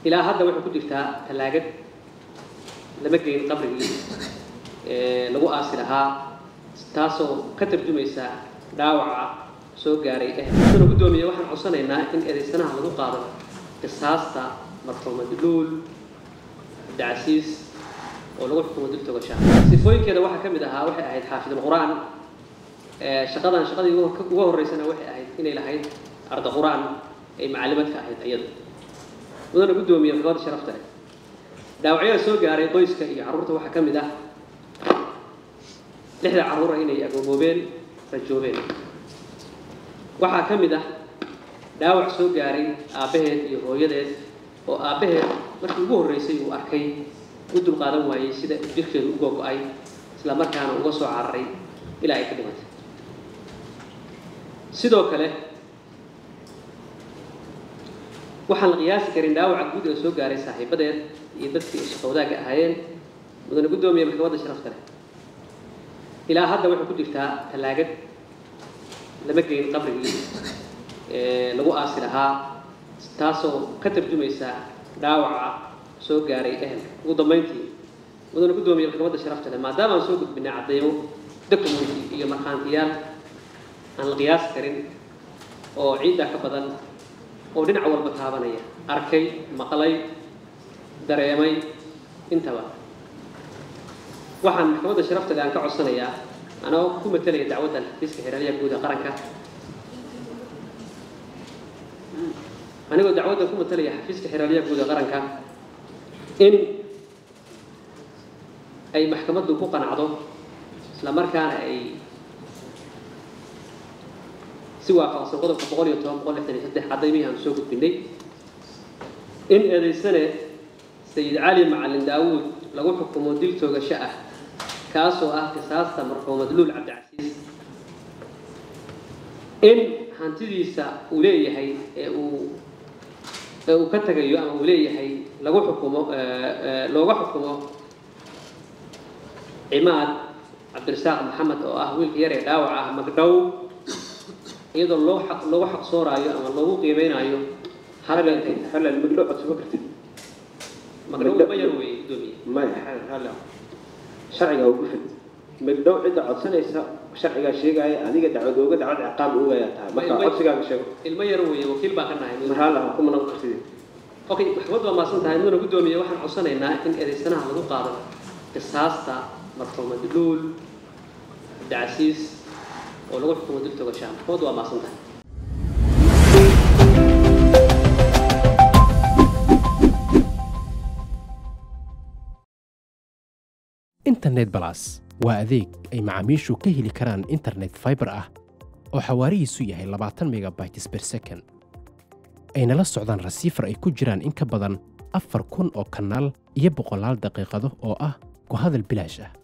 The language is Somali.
ilaa hadda waxay ku jirtaa tallaagad lama geyn qabrigii lagu aasi lahaa taasoo ka tarjumaysa dhaawaca soo gaaray ehna guddoomiye waxaan codsanaynaa in eedaysanaha lagu qaado qisaasta marxuumad luul dacsiis oo lagu xukumo dil togasha sifooyinkeeda waxaa ka mid ahaa waxay ahayd xaafidul qur-aan shaqadan shaqadii uga horreysana waxay ahayd inay lahayd arda qur-aan ay macalimaad ka ahayd iyadu mudana guddoomiye maxkamada sharafta leh dhaawacyada soo gaaray qoyska iyo carruurta waxaa ka mid ah lixda carruura inay agooboobeen rajoobeen waxaa ka mid ah dhaawac soo gaaray aabbaheed iyo hooyadeed oo aabbaheed markii ugu horreysay uu arkay u dulqaadan waayey sida jirkeedu u googo-ay isla markaana uga soo cararay ilaa ay ka dhimatay sidoo kale waxaan la qiyaasi karin dhaawaca guud ee soo gaaray saaxiibadeed iyo dadkii ay shaqowdaagga ahaayeen mudane guddoomiye maxkamadda sharafta leh ilaa hadda waxay ku jirtaa tallaagad lama geyn qabrigii lagu aasi lahaa taasoo ka tarjumaysa dhaawaca soo gaaray ehelka ugu dambayntii mudane guddoomiye maxkamadda sharafta leh maadaama aan soo gudbinay cadeymo documenty iyo markhaantiyaal aan la qiyaasi karin oo ciiddaa ka badan oo dhinac walba taabanaya arkay maqlay dareemay intaba waxaan maxkamadda sharafta leh aan ka codsanayaa anoo ku matalaya dacwaddan xafiiska xeeraryaha guud ee qaranka anigoo dacwaddan ku matalaya xafiiska xeeraryaha guud ee qaranka in ay maxkamaddu ku qanacdo isla markaana ay si waafaqsan qodobka boqol iyo toban boqol lixdan iyo saddex cadaymihii aan soo gudbinay in eedaysane sayid cali macalin daawuud lagu xukumo dil toogasho ah kaasoo ah qisaasta marxuumad luul cabdicasiis in hantidiisa uu leeyahay ee uu ee uu ka tagayo ama uu leeyahay lagu xukumo looga xukumo cimaad cabdirasaaq maxamed oo ah wiilka yar ee dhaawac ah magdhow iyadoo loo xaq loogu xaqsooraayo ama loogu qiimeynayo halal halal magdhow codsama kartid magdhow ma yar weeye guddoomiye maya halal sharciga ugu fid magdhow cidda codsanaysa sharcigaa sheegaya adiga dacwad ooga dacwad ciqaab oogayaa tahay marka codsigaaga sheego ilmo yar weeye wakiil baa ka nahay mar hal ah kuma noqon kartid okay maxkamaddu waa maasan tahay mudana guddoomiye waxaan codsanaynaa in eedaysanaha lagu qaado qisaasta marxuumad luul dacsiis oo lagu xukumo dil togashaa maxkamaddu waa maasan tahay internet balas waa adeeg ay macaamiishu ka heli karaan internet fiber ah oo xawaarihiisu yahay labaatan megabytes per second ayna la socdaan rasiifar ay ku jiraan in ka badan afar kun oo kanaal iyo boqolaal daqiiqado oo ah ku hadal bilaash ah